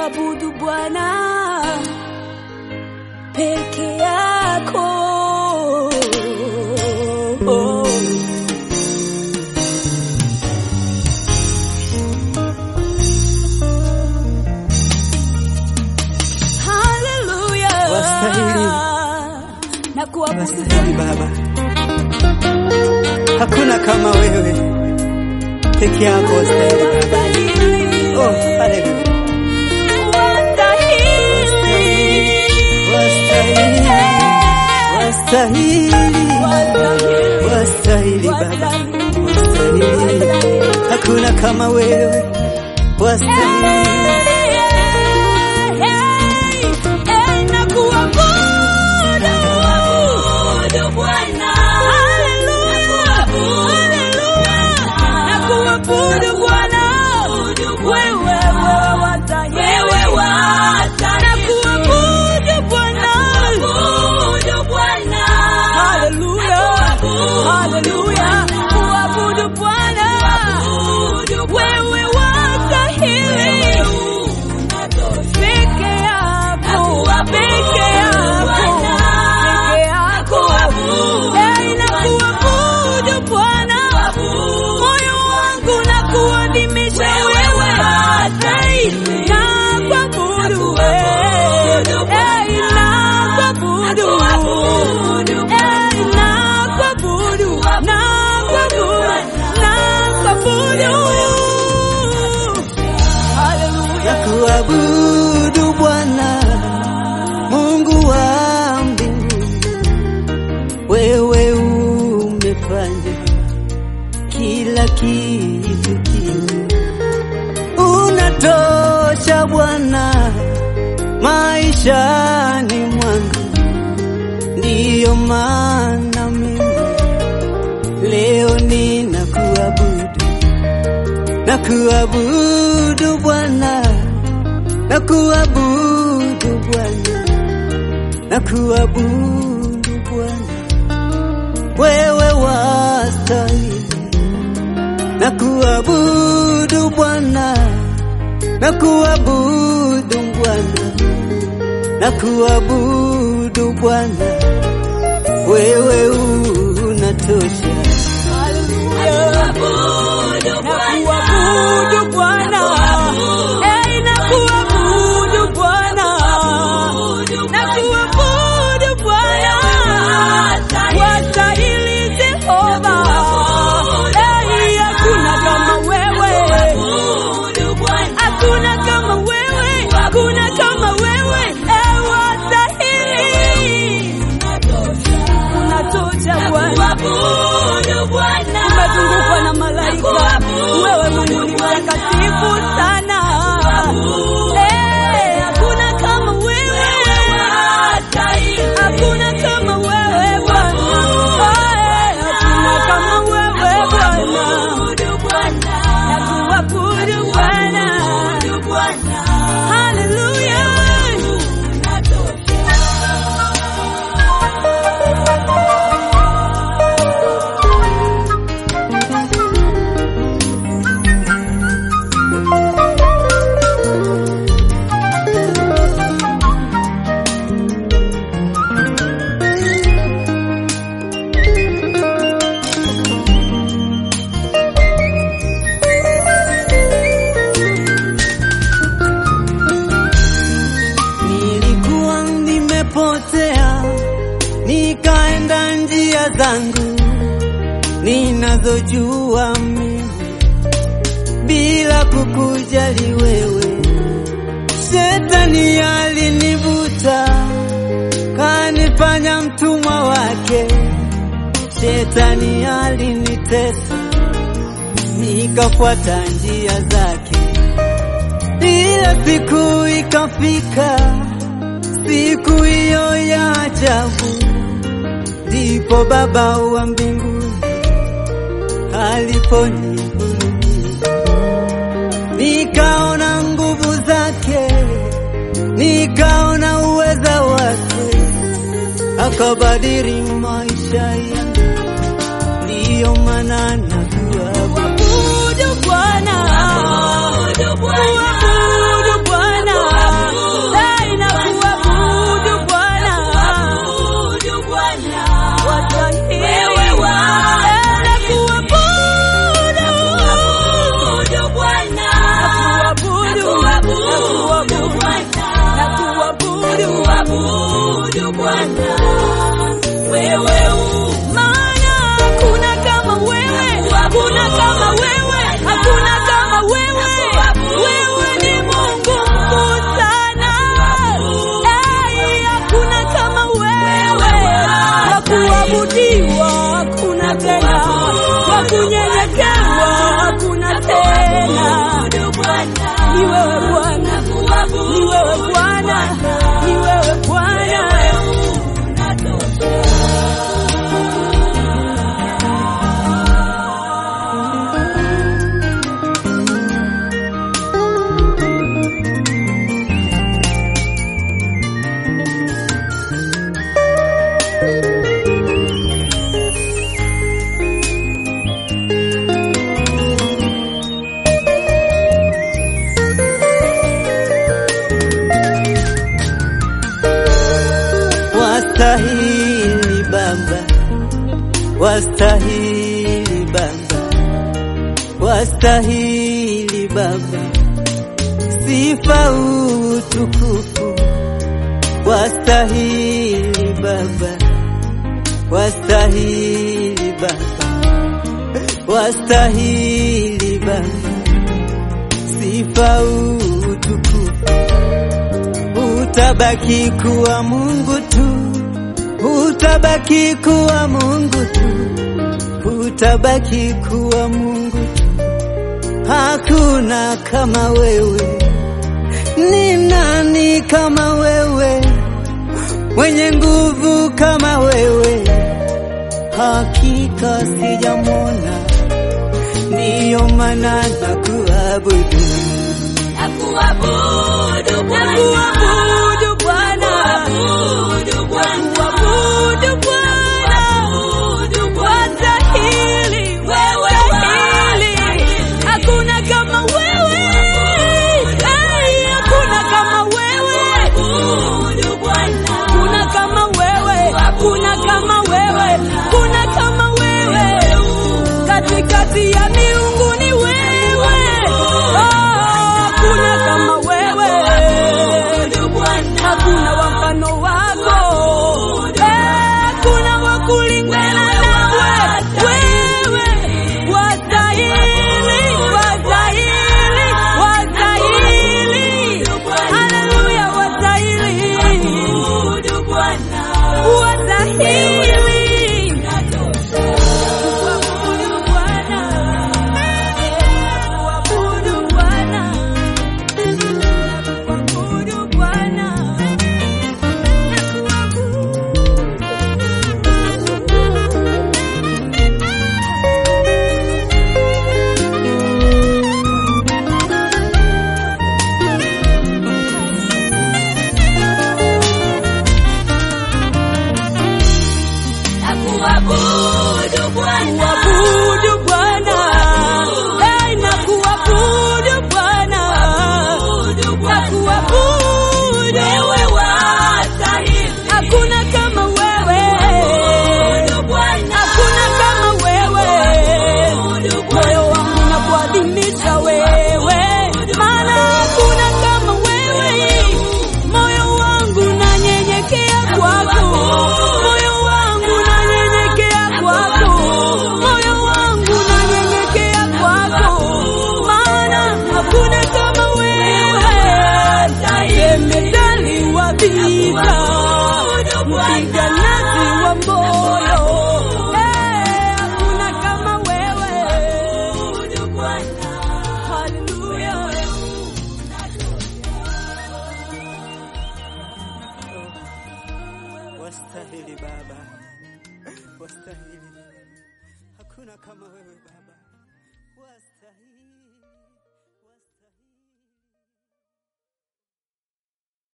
kuabudu Bwana peke yako. Haleluya. Wastahili. Na kuabudu Unastahili Baba, hakuna kama wewe peke yako. Wastahili Baba. Wastahili. Oh, haleluya. Wastahili. Wastahili, wastahili, wastahili Baba, wastahili, hakuna kama wewe, wastahili. Hallelujah, kuabudu Bwana, wewe wastahili peke yako, peke yako, peke yako. Eh, nakuabudu Bwana, moyo wangu nakuadhimisha wewe, Eh, nakuabudu wewe, Eh, nakuabudu, Eh, nakuabudu, nakuabudu, nakuabudu. Hallelujah. Nakuabudu Bwana Mungu wa mbinguni, wewe umefanya kila kitu kile, unatosha Bwana maishani mwangu, ndiyo maana mimi leo ninakuabudu, nakuabudu Bwana nakuabudu Bwana, nakuabudu Bwana, wewe wastahili. Nakuabudu Bwana, nakuabudu Bwana, nakuabudu Bwana, wewe unatosha. Nakuabudu Bwana. Eh, nakuabudu Bwana. Nakuabudu Bwana. Wastahili Jehova. Eh, hakuna kama wewe. Hakuna kama wewe. Hakuna kama wewe. Eh, wastahili. Unatosha Bwana. Umezungukwa na malaika. Wewe Mungu ni mtakatifu sana. Eh, hakuna kama wewe. Hakuna kama wewe Bwana. Eh, hakuna kama wewe Bwana. Nakuabudu Bwana. Hallelujah. Nilikuwa nimepotea, nikaenda njia zangu ninazojua mimi, bila kukujali wewe. Shetani alinivuta, kanifanya mtumwa wake. Shetani alinitesa, nikafuata njia zake ila siku ikafika, siku hiyo ya ajabu, ndipo Baba wa mbinguni aliponihurumia, nikaona nguvu zake, nikaona uweza wake, akabadili maisha yangu, ndiyo maana nakuabudu. Kuabudu Bwana. Kuabudu Bwana. kunyenyekewa hakuna tena. Ni wewe Bwana, ni wewe Bwana, ni wewe Bwana. Wastahili Baba, wastahili Baba, wastahili Baba, sifa utukufu, wastahili Baba, wastahili Baba, wastahili Baba, sifa utukufu, utabaki kuwa Mungu tu utabaki kuwa Mungu tu, utabaki kuwa Mungu tu. Hakuna kama wewe, ni nani kama wewe, mwenye nguvu kama wewe? Hakika sijamwona, ndiyo maana nakuabudu. Nakuabudu Bwana, nakuabudu Bwana, wastahili, wastahili, hakuna kama wewe, Ai, hakuna kama wewe, kuna kama wewe, kuna kama wewe, kuna kama wewe, katikati ya miungu ni wewe, oh, kuna kama wewe, hakuna wa mfano wako, eh, kuna wa kulingana nawe, wewe wastahili, wastahili, wastahili, haleluya, wastahili, wastahili, kuabudu Bwana, kuabudu Bwana, kuabudu Bwana. Kuabudu Bwana, Hey, na kuabudu Bwana, na kuabudu hakuna kama wewe, hakuna kama wewe, moyo wangu na kuadhimisha wewe, maana hakuna kama wewe, moyo wangu nanyenyekea kwako, moyo wangu nanyenyekea kwako, moyo wangu nanyenyekea kwako, maana hakuna kama wewe, jemedali wa vita, mpiganaji wa moyo, Eh, hakuna kama wewe, haleluya. Wastahili Baba, wastahili. Hakuna kama wewe Baba.